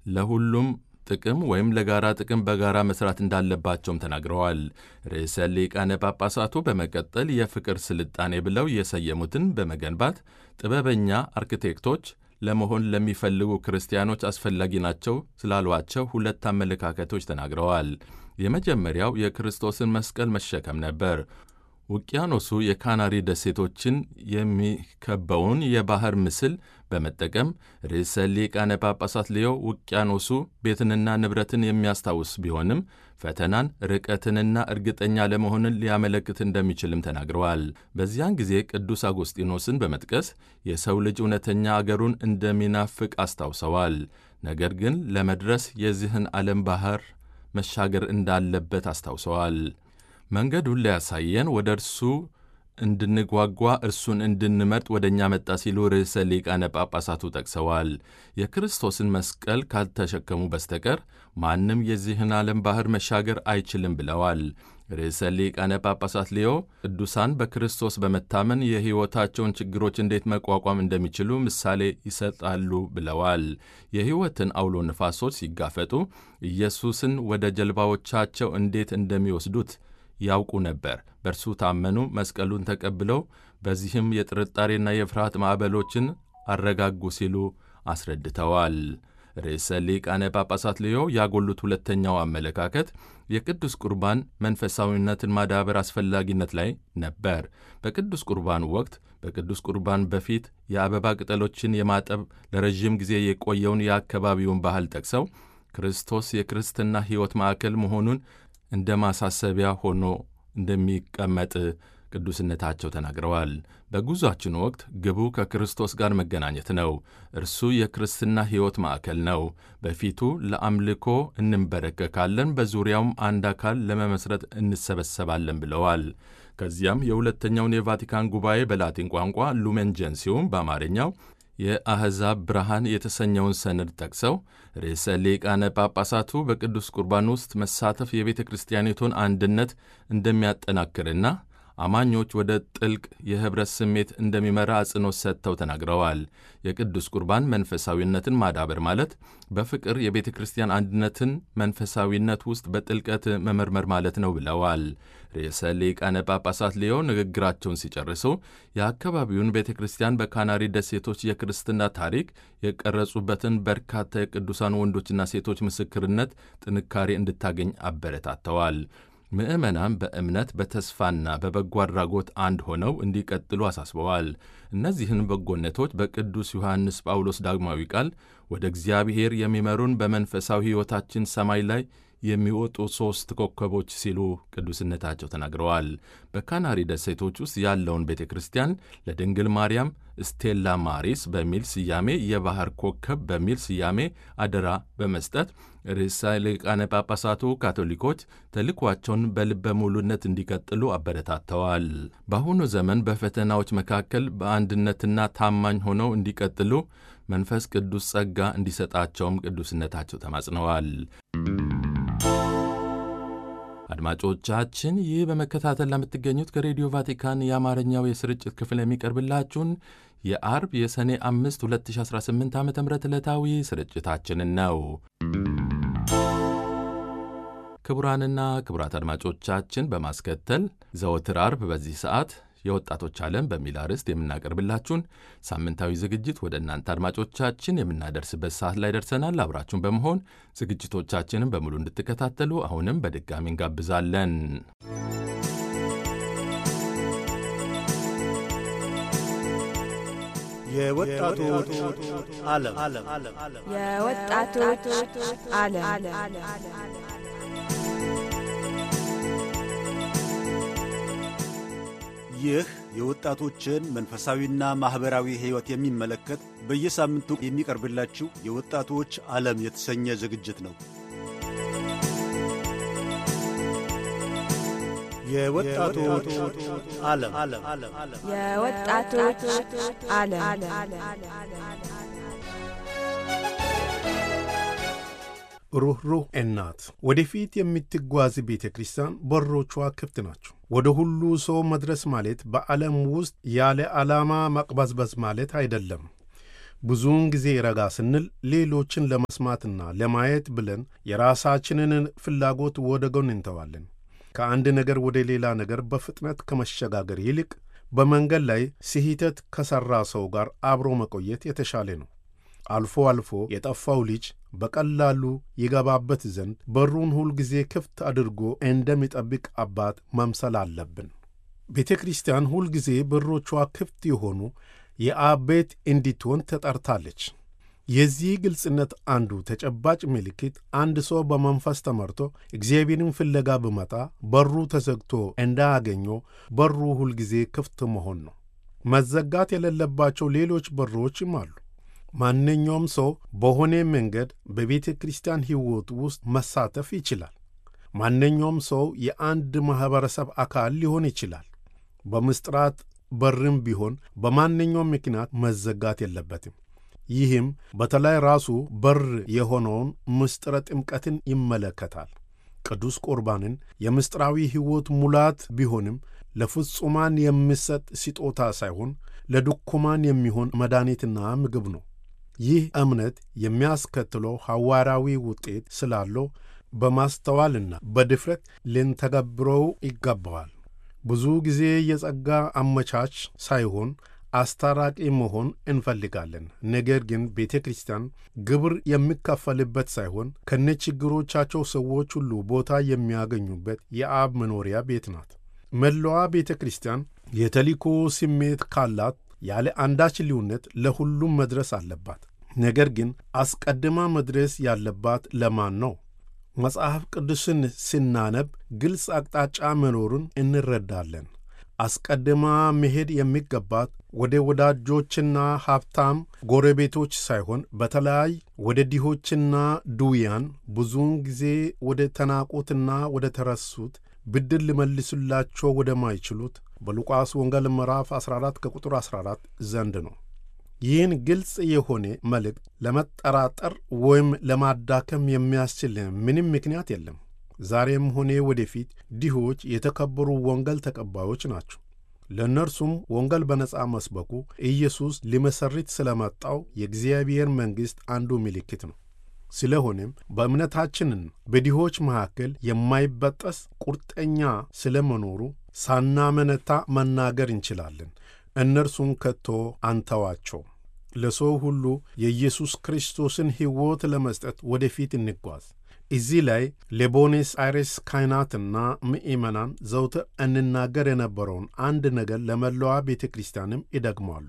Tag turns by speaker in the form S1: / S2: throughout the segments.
S1: ለሁሉም ጥቅም ወይም ለጋራ ጥቅም በጋራ መስራት እንዳለባቸውም ተናግረዋል። ርዕሰ ሊቃነ ጳጳሳቱ በመቀጠል የፍቅር ስልጣኔ ብለው የሰየሙትን በመገንባት ጥበበኛ አርኪቴክቶች ለመሆን ለሚፈልጉ ክርስቲያኖች አስፈላጊ ናቸው ስላሏቸው ሁለት አመለካከቶች ተናግረዋል። የመጀመሪያው የክርስቶስን መስቀል መሸከም ነበር። ውቅያኖሱ የካናሪ ደሴቶችን የሚከበውን የባህር ምስል በመጠቀም ርዕሰ ሊቃነ ጳጳሳት ሊዮ ውቅያኖሱ ቤትንና ንብረትን የሚያስታውስ ቢሆንም ፈተናን፣ ርቀትንና እርግጠኛ ለመሆንን ሊያመለክት እንደሚችልም ተናግረዋል። በዚያን ጊዜ ቅዱስ አጎስጢኖስን በመጥቀስ የሰው ልጅ እውነተኛ አገሩን እንደሚናፍቅ አስታውሰዋል። ነገር ግን ለመድረስ የዚህን ዓለም ባህር መሻገር እንዳለበት አስታውሰዋል። መንገዱን ሊያሳየን ወደ እርሱ እንድንጓጓ እርሱን እንድንመርጥ ወደ እኛ መጣ ሲሉ ርዕሰ ሊቃነ ጳጳሳቱ ጠቅሰዋል። የክርስቶስን መስቀል ካልተሸከሙ በስተቀር ማንም የዚህን ዓለም ባህር መሻገር አይችልም ብለዋል። ርዕሰ ሊቃነ ጳጳሳት ሊዮ ቅዱሳን በክርስቶስ በመታመን የሕይወታቸውን ችግሮች እንዴት መቋቋም እንደሚችሉ ምሳሌ ይሰጣሉ ብለዋል። የሕይወትን አውሎ ነፋሶች ሲጋፈጡ ኢየሱስን ወደ ጀልባዎቻቸው እንዴት እንደሚወስዱት ያውቁ ነበር። በእርሱ ታመኑ፣ መስቀሉን ተቀብለው በዚህም የጥርጣሬና የፍርሃት ማዕበሎችን አረጋጉ ሲሉ አስረድተዋል። ርዕሰ ሊቃነ ጳጳሳት ልዮ ያጎሉት ሁለተኛው አመለካከት የቅዱስ ቁርባን መንፈሳዊነትን ማዳበር አስፈላጊነት ላይ ነበር። በቅዱስ ቁርባን ወቅት በቅዱስ ቁርባን በፊት የአበባ ቅጠሎችን የማጠብ ለረዥም ጊዜ የቆየውን የአካባቢውን ባህል ጠቅሰው ክርስቶስ የክርስትና ሕይወት ማዕከል መሆኑን እንደ ማሳሰቢያ ሆኖ እንደሚቀመጥ ቅዱስነታቸው ተናግረዋል። በጉዟችን ወቅት ግቡ ከክርስቶስ ጋር መገናኘት ነው። እርሱ የክርስትና ሕይወት ማዕከል ነው። በፊቱ ለአምልኮ እንንበረከካለን፣ በዙሪያውም አንድ አካል ለመመስረት እንሰበሰባለን ብለዋል። ከዚያም የሁለተኛውን የቫቲካን ጉባኤ በላቲን ቋንቋ ሉሜን ጀንሲውም በአማርኛው የአሕዛብ ብርሃን የተሰኘውን ሰነድ ጠቅሰው ርዕሰ ሊቃነ ጳጳሳቱ በቅዱስ ቁርባን ውስጥ መሳተፍ የቤተ ክርስቲያኒቱን አንድነት እንደሚያጠናክርና አማኞች ወደ ጥልቅ የኅብረት ስሜት እንደሚመራ አጽንኦት ሰጥተው ተናግረዋል። የቅዱስ ቁርባን መንፈሳዊነትን ማዳበር ማለት በፍቅር የቤተ ክርስቲያን አንድነትን መንፈሳዊነት ውስጥ በጥልቀት መመርመር ማለት ነው ብለዋል። ርዕሰ ሊቃነ ጳጳሳት ሊዮ ንግግራቸውን ሲጨርሱ የአካባቢውን ቤተ ክርስቲያን በካናሪ ደሴቶች የክርስትና ታሪክ የቀረጹበትን በርካታ የቅዱሳን ወንዶችና ሴቶች ምስክርነት ጥንካሬ እንድታገኝ አበረታተዋል። ምዕመናን በእምነት በተስፋና በበጎ አድራጎት አንድ ሆነው እንዲቀጥሉ አሳስበዋል። እነዚህን በጎነቶች በቅዱስ ዮሐንስ ጳውሎስ ዳግማዊ ቃል ወደ እግዚአብሔር የሚመሩን በመንፈሳዊ ሕይወታችን ሰማይ ላይ የሚወጡ ሦስት ኮከቦች ሲሉ ቅዱስነታቸው ተናግረዋል። በካናሪ ደሴቶች ውስጥ ያለውን ቤተ ክርስቲያን ለድንግል ማርያም ስቴላ ማሪስ በሚል ስያሜ የባህር ኮከብ በሚል ስያሜ አደራ በመስጠት ርዕሰ ሊቃነ ጳጳሳቱ ካቶሊኮች ተልኳቸውን በልበ ሙሉነት እንዲቀጥሉ አበረታተዋል። በአሁኑ ዘመን በፈተናዎች መካከል በአንድነትና ታማኝ ሆነው እንዲቀጥሉ መንፈስ ቅዱስ ጸጋ እንዲሰጣቸውም ቅዱስነታቸው ተማጽነዋል። አድማጮቻችን ይህ በመከታተል ለምትገኙት ከሬዲዮ ቫቲካን የአማርኛው የስርጭት ክፍል የሚቀርብላችሁን የአርብ የሰኔ 5 2018 ዓ ም ዕለታዊ ስርጭታችንን ነው። ክቡራንና ክቡራት አድማጮቻችን በማስከተል ዘወትር አርብ በዚህ ሰዓት የወጣቶች ዓለም በሚል አርዕስት የምናቀርብላችሁን ሳምንታዊ ዝግጅት ወደ እናንተ አድማጮቻችን የምናደርስበት ሰዓት ላይ ደርሰናል። አብራችሁን በመሆን ዝግጅቶቻችንን በሙሉ እንድትከታተሉ አሁንም በድጋሚ እንጋብዛለን።
S2: የወጣቶች ዓለም
S3: የወጣቶች ዓለም
S2: ይህ የወጣቶችን መንፈሳዊና ማኅበራዊ ሕይወት የሚመለከት በየሳምንቱ የሚቀርብላችሁ የወጣቶች ዓለም የተሰኘ ዝግጅት ነው። የወጣቶች ዓለም
S3: የወጣቶች ዓለም
S4: ሩኅሩህ እናት ወደፊት የምትጓዝ ቤተ ክርስቲያን በሮቿ ክፍት ናቸው። ወደ ሁሉ ሰው መድረስ ማለት በዓለም ውስጥ ያለ ዓላማ መቅበዝበዝ ማለት አይደለም። ብዙውን ጊዜ ረጋ ስንል ሌሎችን ለመስማትና ለማየት ብለን የራሳችንን ፍላጎት ወደ ጎን እንተዋለን። ከአንድ ነገር ወደ ሌላ ነገር በፍጥነት ከመሸጋገር ይልቅ በመንገድ ላይ ስህተት ከሠራ ሰው ጋር አብሮ መቆየት የተሻለ ነው። አልፎ አልፎ የጠፋው ልጅ በቀላሉ ይገባበት ዘንድ በሩን ሁልጊዜ ክፍት አድርጎ እንደሚጠብቅ አባት መምሰል አለብን። ቤተ ክርስቲያን ሁልጊዜ በሮቿ ክፍት የሆኑ የአብ ቤት እንዲትሆን ተጠርታለች። የዚህ ግልጽነት አንዱ ተጨባጭ ምልክት አንድ ሰው በመንፈስ ተመርቶ እግዚአብሔርን ፍለጋ ብመጣ በሩ ተዘግቶ እንዳያገኘው በሩ ሁልጊዜ ክፍት መሆን ነው። መዘጋት የሌለባቸው ሌሎች በሮችም አሉ። ማንኛውም ሰው በሆነ መንገድ በቤተ ክርስቲያን ሕይወት ውስጥ መሳተፍ ይችላል። ማንኛውም ሰው የአንድ ማኅበረሰብ አካል ሊሆን ይችላል። በምስጢራት በርም ቢሆን በማንኛውም ምክንያት መዘጋት የለበትም። ይህም በተለይ ራሱ በር የሆነውን ምስጢረ ጥምቀትን ይመለከታል። ቅዱስ ቁርባንን የምስጢራዊ ሕይወት ሙላት ቢሆንም ለፍጹማን የሚሰጥ ስጦታ ሳይሆን ለድኩማን የሚሆን መድኃኒትና ምግብ ነው። ይህ እምነት የሚያስከትለው ሐዋርያዊ ውጤት ስላለው በማስተዋልና በድፍረት ልንተገብረው ይገባዋል። ብዙ ጊዜ የጸጋ አመቻች ሳይሆን አስታራቂ መሆን እንፈልጋለን። ነገር ግን ቤተ ክርስቲያን ግብር የሚከፈልበት ሳይሆን ከነችግሮቻቸው ሰዎች ሁሉ ቦታ የሚያገኙበት የአብ መኖሪያ ቤት ናት። መላዋ ቤተ ክርስቲያን የተልእኮ ስሜት ካላት ያለ አንዳች ልዩነት ለሁሉም መድረስ አለባት። ነገር ግን አስቀድማ መድረስ ያለባት ለማን ነው? መጽሐፍ ቅዱስን ስናነብ ግልጽ አቅጣጫ መኖሩን እንረዳለን። አስቀድማ መሄድ የሚገባት ወደ ወዳጆችና ሀብታም ጎረቤቶች ሳይሆን በተለይ ወደ ድሆችና ድውያን፣ ብዙውን ጊዜ ወደ ተናቁትና ወደ ተረሱት፣ ብድር ሊመልሱላቸው ወደማይችሉት በሉቃስ ወንጌል ምዕራፍ 14 ከቁጥር 14 ዘንድ ነው። ይህን ግልጽ የሆነ መልእክት ለመጠራጠር ወይም ለማዳከም የሚያስችል ምንም ምክንያት የለም። ዛሬም ሆነ ወደፊት ድሆች የተከበሩ ወንጌል ተቀባዮች ናቸው። ለእነርሱም ወንጌል በነጻ መስበኩ ኢየሱስ ሊመሰርት ስለመጣው የእግዚአብሔር መንግሥት አንዱ ምልክት ነው። ስለሆነም በእምነታችንን በድሆች መካከል የማይበጠስ ቁርጠኛ ስለመኖሩ ሳናመነታ መናገር እንችላለን። እነርሱን ከቶ አንተዋቸው። ለሰው ሁሉ የኢየሱስ ክርስቶስን ሕይወት ለመስጠት ወደፊት እንጓዝ። እዚህ ላይ ለቦኔስ አይሬስ ካህናትና ምእመናን ዘውትር እንናገር የነበረውን አንድ ነገር ለመላዋ ቤተ ክርስቲያንም ይደግሟሉ።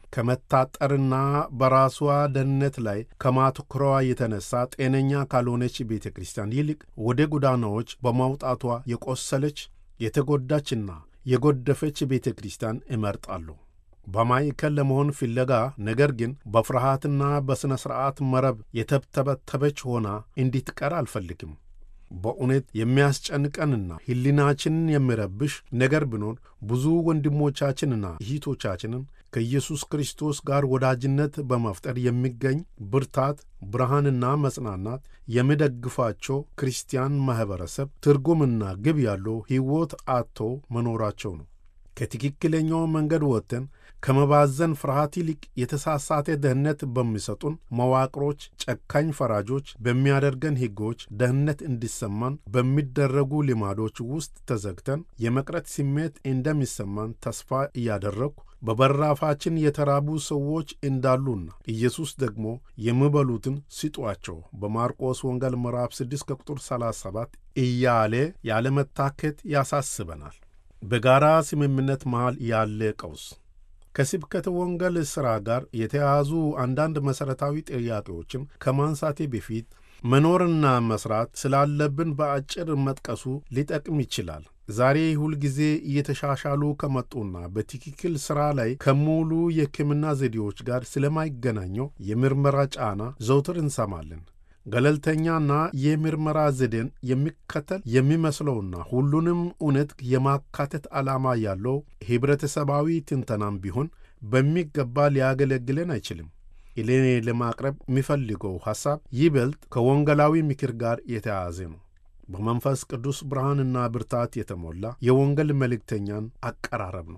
S4: ከመታጠርና በራሷ ደህንነት ላይ ከማትኩሯ የተነሳ ጤነኛ ካልሆነች ቤተ ክርስቲያን ይልቅ ወደ ጎዳናዎች በማውጣቷ የቆሰለች የተጎዳችና የጎደፈች ቤተ ክርስቲያን እመርጣሉ። በማዕከል ለመሆን ፍለጋ ነገር ግን በፍርሃትና በሥነ ሥርዓት መረብ የተብተበተበች ሆና እንዲትቀር አልፈልግም። በእውነት የሚያስጨንቀንና ሕሊናችንን የሚረብሽ ነገር ቢኖር ብዙ ወንድሞቻችንና እህቶቻችንን ከኢየሱስ ክርስቶስ ጋር ወዳጅነት በመፍጠር የሚገኝ ብርታት፣ ብርሃንና መጽናናት የሚደግፋቸው ክርስቲያን ማኅበረሰብ ትርጉምና ግብ ያለው ሕይወት አጥቶ መኖራቸው ነው። ከትክክለኛው መንገድ ወጥተን ከመባዘን ፍርሃት ይልቅ የተሳሳተ ደህንነት በሚሰጡን መዋቅሮች፣ ጨካኝ ፈራጆች በሚያደርገን ሕጎች ደህንነት እንዲሰማን በሚደረጉ ልማዶች ውስጥ ተዘግተን የመቅረት ስሜት እንደሚሰማን ተስፋ እያደረግኩ በበራፋችን የተራቡ ሰዎች እንዳሉና ኢየሱስ ደግሞ የሚበሉትን ስጧቸው በማርቆስ ወንጌል ምዕራፍ 6 ከቁጥር 37 እያለ ያለመታከት ያሳስበናል። በጋራ ስምምነት መሃል ያለ ቀውስ ከስብከተ ወንጌል ሥራ ጋር የተያያዙ አንዳንድ መሠረታዊ ጥያቄዎችን ከማንሳቴ በፊት መኖርና መሥራት ስላለብን በአጭር መጥቀሱ ሊጠቅም ይችላል። ዛሬ ሁልጊዜ እየተሻሻሉ ከመጡና በትክክል ሥራ ላይ ከሙሉ የሕክምና ዘዴዎች ጋር ስለማይገናኘው የምርመራ ጫና ዘውትር እንሰማለን። ገለልተኛና የምርመራ ዘዴን የሚከተል የሚመስለውና ሁሉንም እውነት የማካተት ዓላማ ያለው ኅብረተሰባዊ ትንተናም ቢሆን በሚገባ ሊያገለግለን አይችልም። እኔ ለማቅረብ የሚፈልገው ሐሳብ ይበልጥ ከወንጌላዊ ምክር ጋር የተያያዘ ነው። በመንፈስ ቅዱስ ብርሃንና ብርታት የተሞላ የወንጌል መልእክተኛን አቀራረብ ነው።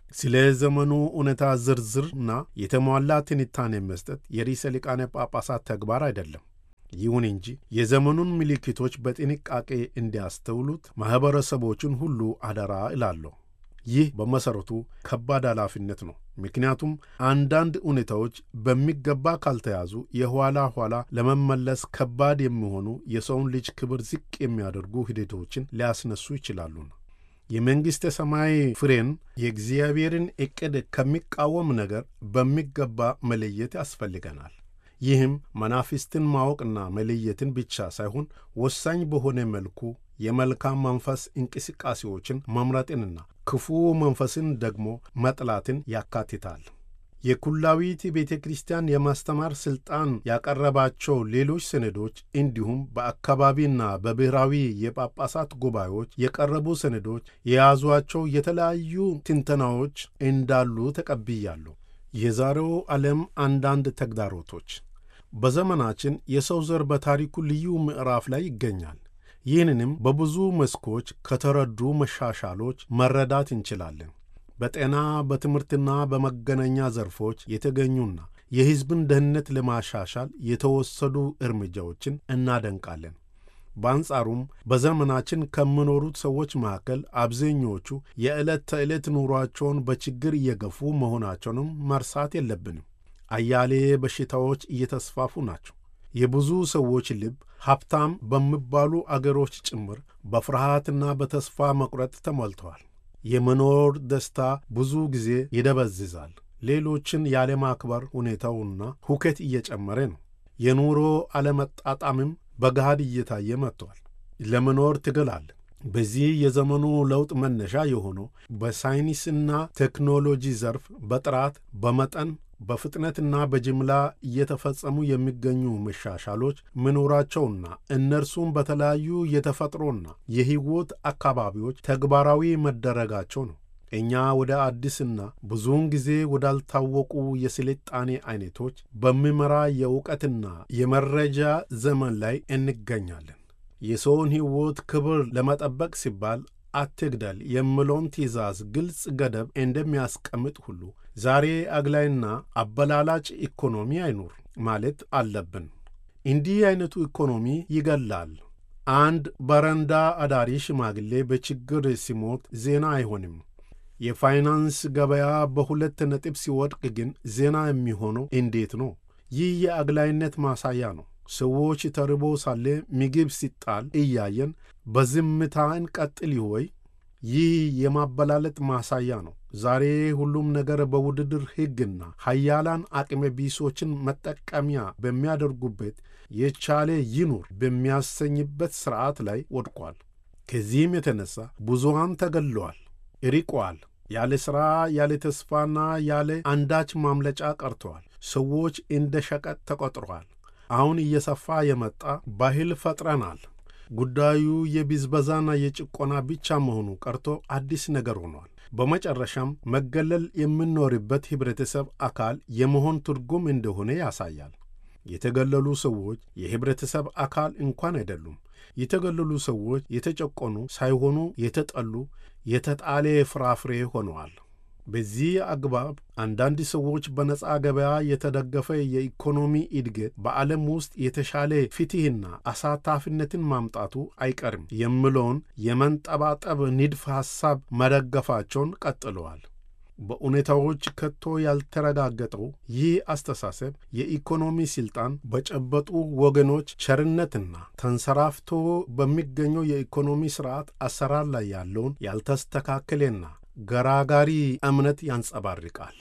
S4: ስለ ዘመኑ እውነታ ዝርዝርና የተሟላ ትንታኔ መስጠት የርዕሰ ሊቃነ ጳጳሳት ተግባር አይደለም። ይሁን እንጂ የዘመኑን ምልክቶች በጥንቃቄ እንዲያስተውሉት ማኅበረሰቦቹን ሁሉ አደራ እላለሁ። ይህ በመሠረቱ ከባድ ኃላፊነት ነው። ምክንያቱም አንዳንድ ሁኔታዎች በሚገባ ካልተያዙ የኋላ ኋላ ለመመለስ ከባድ የሚሆኑ የሰውን ልጅ ክብር ዝቅ የሚያደርጉ ሂደቶችን ሊያስነሱ ይችላሉና የመንግሥተ ሰማይ ፍሬን የእግዚአብሔርን ዕቅድ ከሚቃወም ነገር በሚገባ መለየት ያስፈልገናል። ይህም መናፍስትን ማወቅና መለየትን ብቻ ሳይሆን ወሳኝ በሆነ መልኩ የመልካም መንፈስ እንቅስቃሴዎችን መምረጥንና ክፉ መንፈስን ደግሞ መጥላትን ያካትታል። የኩላዊት ቤተ ክርስቲያን የማስተማር ሥልጣን ያቀረባቸው ሌሎች ሰነዶች እንዲሁም በአካባቢና በብሔራዊ የጳጳሳት ጉባኤዎች የቀረቡ ሰነዶች የያዟቸው የተለያዩ ትንተናዎች እንዳሉ ተቀብያለሁ። የዛሬው ዓለም አንዳንድ ተግዳሮቶች በዘመናችን የሰው ዘር በታሪኩ ልዩ ምዕራፍ ላይ ይገኛል። ይህንንም በብዙ መስኮች ከተረዱ መሻሻሎች መረዳት እንችላለን። በጤና በትምህርትና በመገናኛ ዘርፎች የተገኙና የሕዝብን ደህንነት ለማሻሻል የተወሰዱ እርምጃዎችን እናደንቃለን። በአንጻሩም በዘመናችን ከሚኖሩት ሰዎች መካከል አብዛኞቹ የዕለት ተዕለት ኑሯቸውን በችግር እየገፉ መሆናቸውንም መርሳት የለብንም። አያሌ በሽታዎች እየተስፋፉ ናቸው። የብዙ ሰዎች ልብ ሀብታም በሚባሉ አገሮች ጭምር በፍርሃትና በተስፋ መቁረጥ ተሞልተዋል። የመኖር ደስታ ብዙ ጊዜ ይደበዝዛል። ሌሎችን ያለማክበር ሁኔታውና ሁከት እየጨመረ ነው። የኑሮ አለመጣጣምም በገሃድ እየታየ መጥቷል። ለመኖር ትግል አለ። በዚህ የዘመኑ ለውጥ መነሻ የሆነው በሳይንስና ቴክኖሎጂ ዘርፍ በጥራት በመጠን በፍጥነትና በጅምላ እየተፈጸሙ የሚገኙ መሻሻሎች መኖራቸውና እነርሱም በተለያዩ የተፈጥሮና የሕይወት አካባቢዎች ተግባራዊ መደረጋቸው ነው። እኛ ወደ አዲስና ብዙውን ጊዜ ወዳልታወቁ የስልጣኔ አይነቶች በሚመራ የእውቀትና የመረጃ ዘመን ላይ እንገኛለን። የሰውን ሕይወት ክብር ለመጠበቅ ሲባል አትግደል የሚለውን ትእዛዝ ግልጽ ገደብ እንደሚያስቀምጥ ሁሉ ዛሬ አግላይና አበላላጭ ኢኮኖሚ አይኑር ማለት አለብን። እንዲህ አይነቱ ኢኮኖሚ ይገላል። አንድ በረንዳ አዳሪ ሽማግሌ በችግር ሲሞት ዜና አይሆንም። የፋይናንስ ገበያ በሁለት ነጥብ ሲወድቅ ግን ዜና የሚሆነው እንዴት ነው? ይህ የአግላይነት ማሳያ ነው። ሰዎች ተርቦ ሳለ ምግብ ሲጣል እያየን በዝምታ እንቀጥል ወይ? ይህ የማበላለጥ ማሳያ ነው። ዛሬ ሁሉም ነገር በውድድር ሕግና ሀያላን አቅመ ቢሶችን መጠቀሚያ በሚያደርጉበት የቻለ ይኑር በሚያሰኝበት ሥርዓት ላይ ወድቋል። ከዚህም የተነሣ ብዙሃን ተገለዋል፣ ርቀዋል። ያለ ሥራ፣ ያለ ተስፋና ያለ አንዳች ማምለጫ ቀርተዋል። ሰዎች እንደ ሸቀጥ ተቆጥረዋል። አሁን እየሰፋ የመጣ ባህል ፈጥረናል። ጉዳዩ የብዝበዛና የጭቆና ብቻ መሆኑ ቀርቶ አዲስ ነገር ሆኗል። በመጨረሻም መገለል የምንኖርበት ኅብረተሰብ አካል የመሆን ትርጉም እንደሆነ ያሳያል። የተገለሉ ሰዎች የኅብረተሰብ አካል እንኳን አይደሉም። የተገለሉ ሰዎች የተጨቆኑ ሳይሆኑ የተጠሉ፣ የተጣለ ፍራፍሬ ሆነዋል። በዚህ አግባብ አንዳንድ ሰዎች በነፃ ገበያ የተደገፈ የኢኮኖሚ እድገት በዓለም ውስጥ የተሻለ ፍትሕና አሳታፊነትን ማምጣቱ አይቀርም የሚለውን የመንጠባጠብ ንድፍ ሐሳብ መደገፋቸውን ቀጥለዋል። በሁኔታዎች ከቶ ያልተረጋገጠው ይህ አስተሳሰብ የኢኮኖሚ ሥልጣን በጨበጡ ወገኖች ቸርነትና ተንሰራፍቶ በሚገኘው የኢኮኖሚ ሥርዓት አሰራር ላይ ያለውን ያልተስተካከለና ገራጋሪ እምነት ያንጸባርቃል።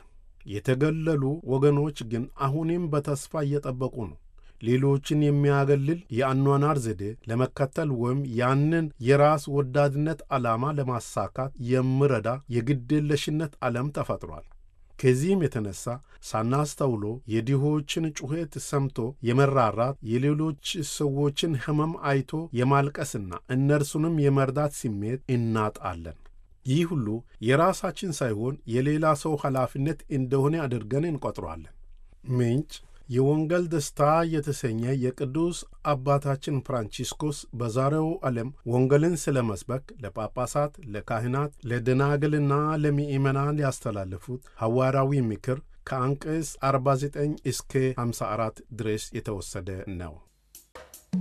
S4: የተገለሉ ወገኖች ግን አሁንም በተስፋ እየጠበቁ ነው። ሌሎችን የሚያገልል የአኗኗር ዘዴ ለመከተል ወይም ያንን የራስ ወዳድነት ዓላማ ለማሳካት የሚረዳ የግዴለሽነት ዓለም ተፈጥሯል። ከዚህም የተነሳ ሳናስተውሎ የድሆችን ጩኸት ሰምቶ የመራራት የሌሎች ሰዎችን ሕመም አይቶ የማልቀስና እነርሱንም የመርዳት ስሜት እናጣለን። ይህ ሁሉ የራሳችን ሳይሆን የሌላ ሰው ኃላፊነት እንደሆነ አድርገን እንቆጥረዋለን። ምንጭ የወንጌል ደስታ የተሰኘ የቅዱስ አባታችን ፍራንቺስኮስ በዛሬው ዓለም ወንጌልን ስለ መስበክ ለጳጳሳት፣ ለካህናት፣ ለደናግልና ለምእመናን ያስተላለፉት ሐዋርያዊ ምክር ከአንቀጽ 49 እስከ 54 ድረስ የተወሰደ ነው።